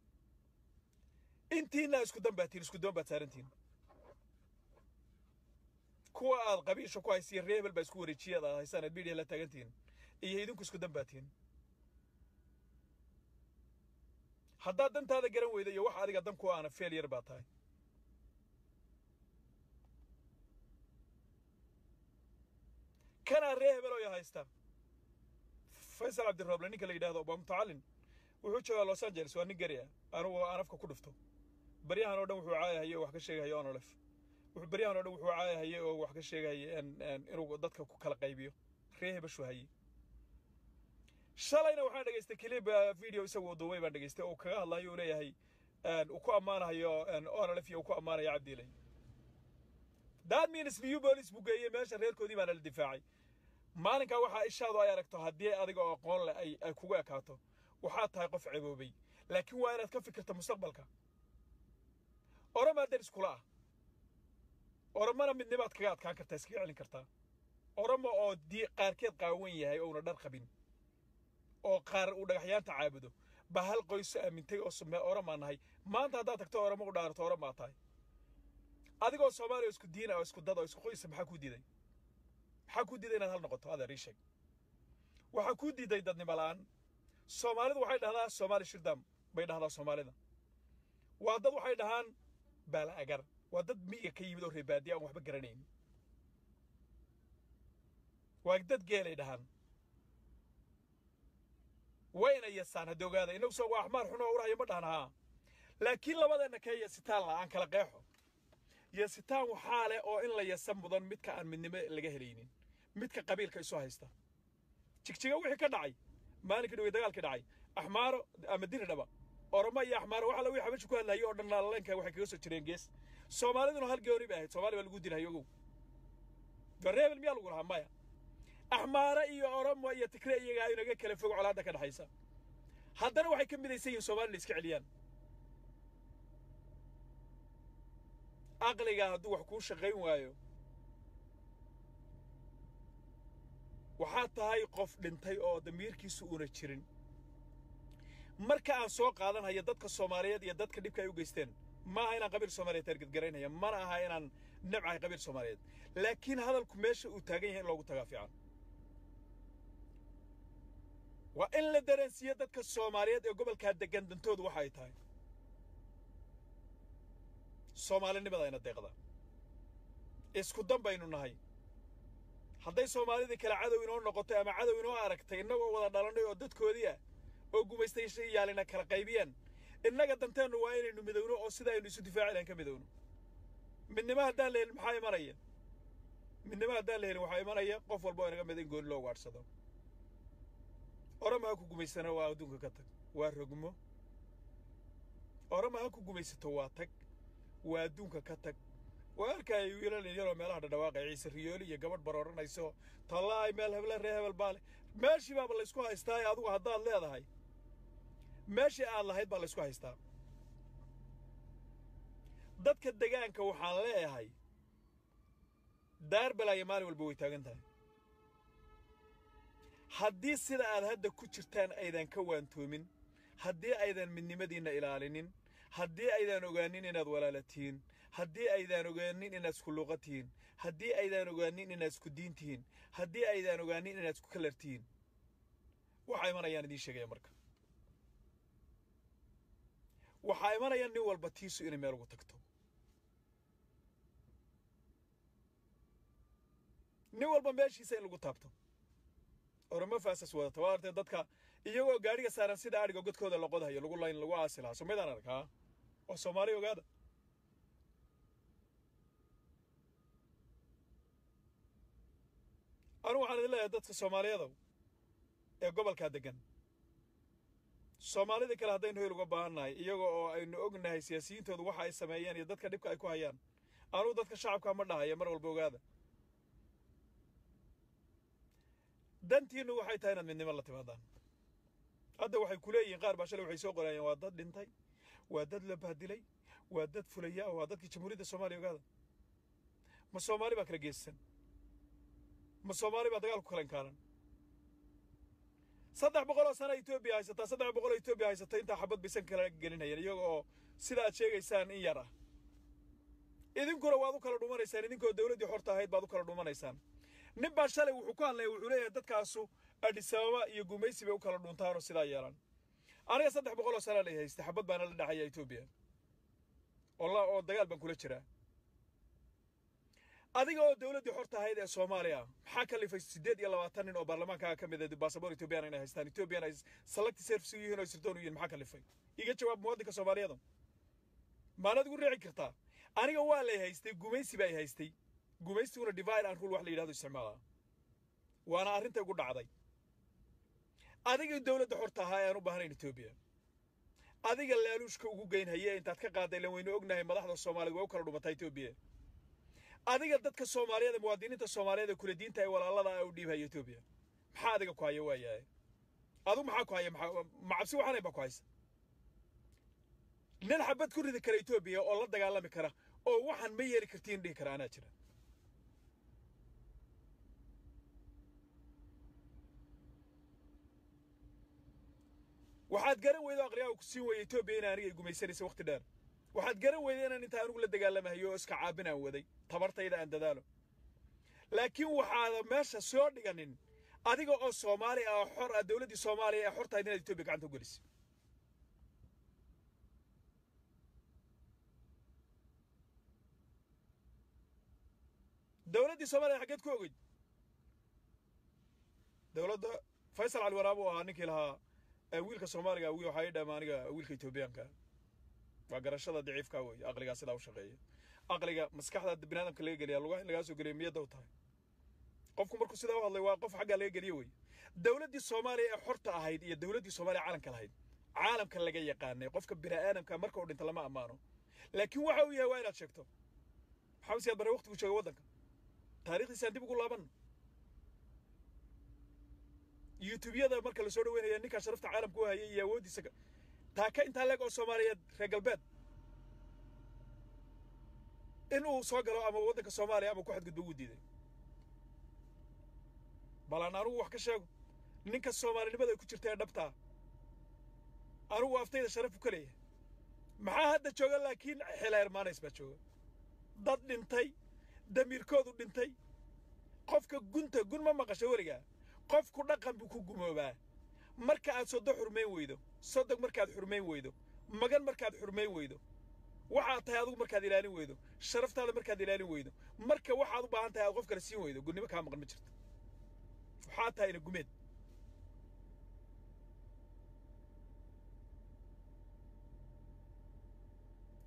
Speaker 1: intiina isku dan baad tihin isku doon baad saarantihin kuwa aad qabiisha ku haysiya reebel baa isku wareejiyaad aad haysaan aad midiya la taagantihin iyo idinku isku dan baad tihin haddaad dantaada garan weyda iyo wax adiga dan ku aana failure baa tahay kanaa ree hebel oo ya haysta faysal cabdirooble ninka la yidhahdo waa mutacallin wuxuu joogaa los angeles waa nin gari ah anugu aan afka ku dhufto baryahan oo dhan wuxuu caayahaye oo wax ka sheegahaye onolef wuxuu baryahan oo dhan wuxuu caayahaye oo wax ka sheegahaye inuu dadka ku kala qaybiyo ree hebeshu haye shalayna waxaan dhegaystay clip video isagoo duubay baan dhegaystay oo kaga hadlayo uu leeyahay uu ku ammaanayo onolef iyo uu ku ammaanayo cabdiilay that means new police buu geeyey meesha reerkoodii baana la difaacay maalinkaa waxaa ishaadu ay aragto haddii adiga oo aqoon leh ay ay kugu ekaato waxaad tahay qof ceeboobay laakiin waa inaad ka fikirto mustaqbalka oramaa daris kula ah oramana midnimaad kaga adkaan kartaa iskaga celin kartaa orama oo dii qaarkeed qaawan yahay ouna dhar qabin oo qaar uu dhagaxyaanta caabudo baa hal qoyso aamintay oo sume oramaa nahay maanta haddaad tagto orama u dhaarato oramaa tahay adigoo soomaaliya isku diina oo isku dad oo isku qoysa maxaa kuu diiday maxaa kuu diiday inaad hal noqoto adeer ii sheeg waxaa kuu diiday dadnimo la'aan soomaalidu waxay dhahdaa soomaali shirdam bay dhahdaa soomaalida waa dad waxay dhahaan baala agar waa dad miyiga ka yimid oo reebaadiya aan waxba garanayn waa dad geelay dhahaan wayna yasaan haddii ogaada innagu soo waa axmaar xun oo urahaya ma dhahan haa laakiin labadeenna kee yasitaan la aan kala qeexo yasitaan waxaa leh oo in la yasa mudan midka aan midnimo laga helaynin midka qabiilka isu haysta jigjiga wixii ka dhacay maalinkii dhawey dagaalkii dhacay axmaaro ama diridhaba oroma iyo axmaaro waxa la wixii xabashu ku hadlayay oo dhan laalaleenka waxay kaga soo jireen gees soomaaliduna hal gooni bay ahayd soomaali baa lagu dilhay ogow gareebel miyaa lagu lahaa maya axmaare iyo oromo iyo tigre iyagaa inaga kala fog colaadda ka dhexaysa haddana waxay ka midaysan yihiin soomaalina iska celiyaan aqliga hadduu wax kuu shaqayn waayo waxaad tahay qof dhintay oo damiirkiisu una jirin marka aan soo qaadanhayo dadka soomaaliyeed iyo dadka dhibka ay u geysteen ma aha inaan qabiil soomaaliyeed targedgaraynaya mana aha inaan nabcahay qabiil soomaaliyeed laakiin hadalku meesha uu taagan yahay in loogu tagaa fiican waa in la dareensiiyo dadka soomaaliyeed ee gobolkaa deggan dantoodu waxa ay tahay soomaalinimada ayna deeqda isku dan baynu nahay hadday soomaalidii kale cadow inoo noqotay ama cadow inoo aragtay innagoo wada dhalannay oo dadkoodii ah oo gumaystayaashii yaalina kala qaybiyeen innaga danteennu waa inaynu midowno oo sida aynu isu difaaci lahayn ka midowno midnimo haddaan la helin maxaa imanaya midnimo haddaan la helin waxaa imanaya qof walba oo inaga mid in gooni loo ugaadhsado orama ha ku gumaysana waa adduunka ka tag waa rogmo orama ha ku gumaysato waa tag waa adduunka ka tag waa arkaya wiilal yaroo meelaha dhadhawaaqay ciise riyooli iyo gabadh barooranayso tallaay meel heble ree hebel baa leh meeshii baaba laysku haystaa adigu haddaad leedahay meeshii aad lahayd baa laysku haystaa dadka degaanka waxaan leeyahay daar balaayo maalin walba way taagan tahay haddii sida aad hadda ku jirtaan aydan ka waantoomin haddii aydan midnimadiinna ilaalinin haddii aydaan ogaanin inaad walaala tihiin haddii aydaan ogaanin inaad isku luuqa tihiin haddii aydaan ogaanin inaad isku diin tihiin haddii aydaan ogaanin inaad isku kalar tihiin waxaa imanayaan idiin sheegaya marka waxaa imanaya nin walba tiisu inay meel ugu tagto nin walba meeshiisa in lagu taabto orama faasas wadata waa artee dadka iyagoo gaadhiga saaran sida adhiga godkooda la qodhayo lagu layn lagu aasi lahaa somaydaan arkaa oo soomaali ogaada anigu waxaan idin leeyahay dadka soomaaliyadow ee gobolkaa deggan soomaalida kale haddaynu hoyl uga baahannahay iyaga oo aynu ognahay siyaasiyiintoodu waxa ay sameeyeen iyo dadka dhibka ay ku hayaan anugu dadka shacabkaa ma dhahaya mar walba ogaada dantiinnu waxay tahay inaad midnimo la timaadaan hadda waxay ku leeyihiin qaar baa shalay waxay soo qorayeen waa dad dhintay waa dad la bahdilay waa dad fulaya waa dadkii jamhuuriyadda soomaaliya ogaada ma soomaali baa kala geesisan ma soomaali baa dagaal ku kala inkaaran saddex boqol oo sana etoobiya haysataa saddex boqol oo etoobiya haysata intaa xabad baysan kala gelinayeen iyaga oo sida aad sheegaysaan in yar ah idinkuna waad u kala dhumanaysaan idinkoo dawladdii xorta ahayd baad u kala dhumanaysaan nin baa shalay wuxuu ku hadlaya wuxuu leeyahay dadkaasu adhisababa iyo gumaysi bay u kala dhuntaanoo sidaa yeelaan aniga saddex boqol oo sana lay haystay xabad baana la dhaxaya etoobiya oo oo dagaal baan kula jiraa adiga oo dawladdii xorta ahayd ee soomaaliya maxaa kalifay siddeed iyo labaatan nin oo baarlamaankaaga ka mid ah baasaboor etoobiyaan inay haystaan etoobiyaan ay selecti service u yihiin oo sirdoon u yihiin maxaa kalifay iga jawaab muwaadinka soomaaliyada maanaad igu riici kartaa aniga waa lay haystay gumaysi baa ay haystay gumaystiguna divide and rule wax la yidhahdo isticmaalaa waana arrinta igu dhacday adiga dawladda xorta ahaa ayaan u baahnayn etoobiya adiga laaluushka ugu geynhaye intaad ka qaadday lan waynu ognahay madaxda soomaaliyed waa u kala dhumataa etoobiya adiga dadka soomaaliyeed muwaadiniinta soomaaliyeed ee kula diinta ee walaalada ah u dhiibhaya etoobiya maxaa adiga ku haya waayahay adigu maxaa ku haya ma cabsi waxaanay baa ku haysa nin xabad ku ridi kara etoobiya oo la dagaalami kara oo waxaan ma yeeli kartiin dhihi kara anaa jira waxaad garan weydo aqriyaaga ku siin waya etoobiya in aniga ay gumaysanaysa waqti dheer waxaad garan weyday inaan intaa anigu la dagaalamahayo oo iska caabin aan waday tabartayda aan dadaalo laakiin waxaada meesha soo dhiganin adiga oo soomaali ah xor ah dawladdii soomaaliya ee xortahayd inaad etoobiya gacanta u gelisay dawladdii soomaaliya xaggeed ku ogeyd dawladda faysal cali waraab uu ahaa ninkii lahaa wiilka soomaaliga waxaa ii dhama aniga wiilka etoobiyaanka waa garashada daciifka weeye aqligaa sidaa u shaqeeya aqliga maskaxda biniadamka laga geliya lugaha in lagaa soo geliya miyadda u tahay qofku markuu sidaa u hadlay waa qof xaggaa laga geliyo weeye dawladdii soomaaliya ee xorta ahayd iyo dawladdii soomaaliya caalamka lahayd caalamka laga yaqaanay qofka bini'aadamka marka uu dhinta lama ammaano laakiin waxa uu yahay waa inaad sheegto maxamed siyaad bare waqtigu jooga waddanka taarikhdiisaan dib ugu laabanno yutubyada marka lasoo dhaweynaya ninkaa sharafta caalamka u hayay iyo awooddiisa taaka intaa leeg oo soomaaliyeed reer galbeed in uu soo galo ama waddanka soomaaliya ama ku xadgudbo wuu diiday balaan anugu wax ka sheego ninka soomaalinimada ay ku jirta ee dhabtaa anugu aftayda sharaf u ka leeyahay maxaa hadda jooga laakiin xila hermaanays baa jooga dad dhintay damiirkoodu dhintay qofka gunta gun ma maqasho weligaa qofku dhaqan buu ku gumoobaa marka aad soddo xurmayn weydo sodog markaad xurmayn weydo magan markaad xurmayn weydo waxaad tahay adigu markaad ilaalin weydo sharaftaada markaad ilaalin weydo marka waxaad u baahan tahay aad qof kale siin weydo gunnimo kaa maqan ma jirto waxaad tahayna gumeed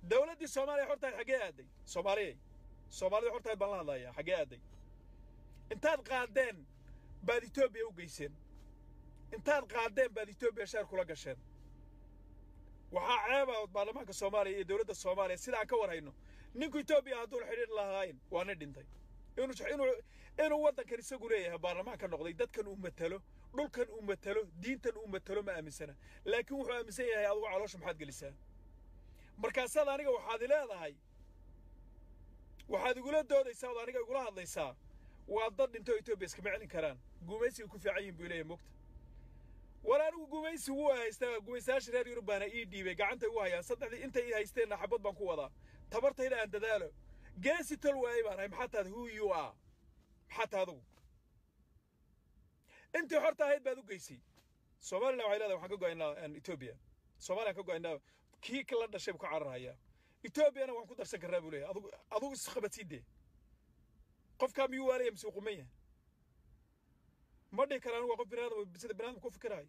Speaker 1: dowladdii soomaaliya xortahayd xaggee aaday soomaaliyay soomaalida xortahayd baan la hadlayaa xaggee aaday intaad qaadeen baad etoobiya u geyseen intaad qaadeen baad etoobiya sheer kula gasheen waxaa ceeba baarlamaanka soomaaliya iyo dowladda soomaaliya sida aan ka war hayno ninku etoobiya hadduuna xidhiir lahayn waa nin dhintay inuu inuu inuu waddankan isagu leeyahay baarlamaan ka noqday dadkan uu matalo dhulkan uu matalo diintan uu matalo ma aaminsana laakiin wuxuu aaminsan yahay adigu caloosha maxaad gelisaa markaasaad aniga waxaad i leedahay waxaad igula doodaysaa ood aniga igula hadlaysaa waa dad dhintoo etoobiya iskama celin karaan gumaysiga ku fiican yihin buu leeyahay mogta war anigu gumaysi wuu haystaa gumaysayaasha reer yurub baana ii dhiibay gacantay u hayaan saddexdii intay ii haysteenna xabad baan ku wadaa tabartayda aan dadaalo geesi tol waayey baan ahay maxaa taad who you are maxaa tahay adugu intii xorta ahayd baad u geysay soomaliland waxay leedahay waxaan ka go'aynaa etoobiya soomaliyan ka go'aynaa kii la dhashay buu ka cararhayaa etoobiyana waan ku darsan karnaa buu leeyahay adugu adugu isqabadsiidee qofkaa miyuu waalaya mise uu quman yahay ma dhihi karaan waa qof binaadam sida binaadam ku fikirahay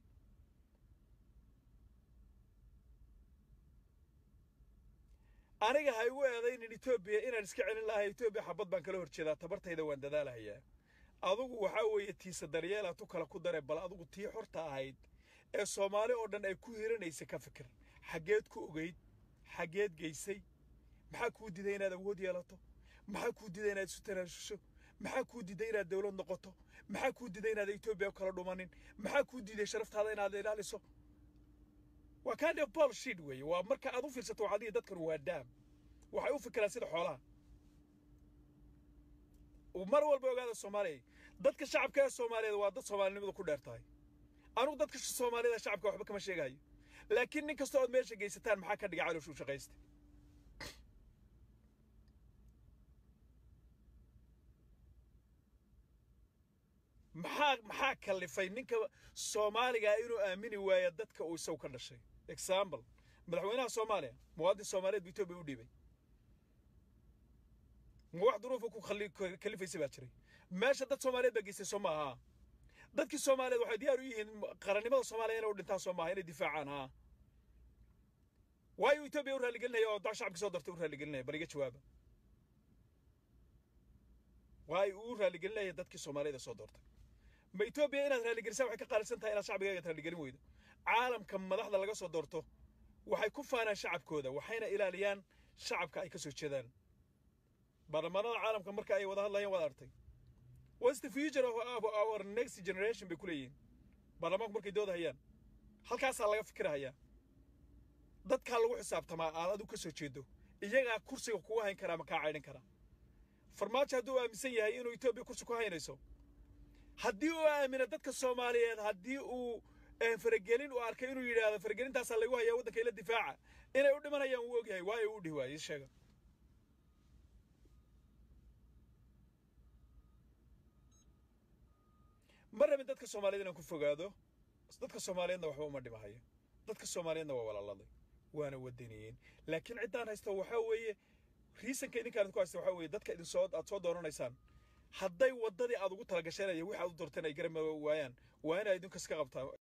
Speaker 1: aniga ha igu eedaynin etoobiya inaan iska celin lahay etoobiya xabad baan kala hor jeedaa tabartayda waan dadaalahayaa adugu waxaa weeye tiisa daryeela tu kale ku dare bal adugu tii xorta ahayd ee soomaali oo dhan ay ku hiranaysa ka fikir xaggeed ku ogeyd xaggeed geysay maxaa kuu diday inaad awood yeelato maxaa kuu diday inaad isu tanaasusho maxaa kuu diday inaad dawlad noqoto maxaa kuu diday inaad etoobiya kala dhumanin maxaa kuu diiday sharaftaada inaad ilaaliso waa kind of bullshit weeye waa marka aad u fiirsato waxaad dhihi dadkan waa daam waxay u fikiraan sida xoolaha mar walba ogaada soomaaliya dadka shacabka ee soomaaliyeed waa dad soomaalinimadu ku dheer tahay anugu dadka soomaaliyada shacabka waxba kama sheegayo laakiin nin kasta ood meesha geysataan maxaa ka dhiga calooshuu shaqaysta maxaa maxaa kallifay ninka soomaaliga inuu aamini waayo dadka uu isagu ka dhashay example madaxweynaha soomaaliya muwaadin soomaaliyeed buu etoobiya u dhiibay ma wax duruufa ku kalifaysa baa jiray meesha dad soomaaliyeed baa geystay soo maaha dadkii soomaaliyeed waxay diyaar u yihiin qarannimada soomaaliya inay u dhintaan soo maaha inay difaacaan haa waayo etoobiya u raaligelinaya oo shacabkii soo dartay u raaligelinaya bal iga jawaaba waayo uu raaligelinaya dadkii soomaaliyeed soo doortay ma etoobiya inaad raaligelisaan waxay ka qaalisan tahay inaad shacbigaaga raaligelin weydo caalamka madaxda laga soo doorto waxay ku faanaan shacabkooda waxayna ilaaliyaan shacabka ay ka soo jeedaan baarlamaanada caalamka marka ay wada hadlayaan waad artay what's the future of our next generation bay ku leeyihiin baarlamaanku markay dooda hayaan halkaasaa laga fikirahayaa dadkaa lagu xisaabtamaa aad adigu ka soo jeedo iyagaa kursiga kugu hayn karaa ma kaa caydhin karaa farmaajo hadduu aaminsan yahay inuu etoobiya kursi ku haynayso haddii uu aamino dadka soomaaliyeed haddii uu faragelin uu arkay inuu yidhaahdo faragelintaasaa lagu hayaa waddanka ila difaaca inay u dhimanayaan wuu ogyahay waayo uu dhihi waayey sheega ma rabin dadka soomaaliyeed inaan ku fogaado dadka soomaaliyeedna waxba uma dhimahayo dadka soomaaliyeedna waa walaaladay waana wadaniyeen laakiin ciddaan haysta waxaa weeye riisanka idinkaan ku haysta waxaa weeye dadka idin soo aad soo dooranaysaan hadday waddadii aad ugu talagasheenaya wixi aad u doorteen ay garan waayaan waa inaa idinkas ka qabtaan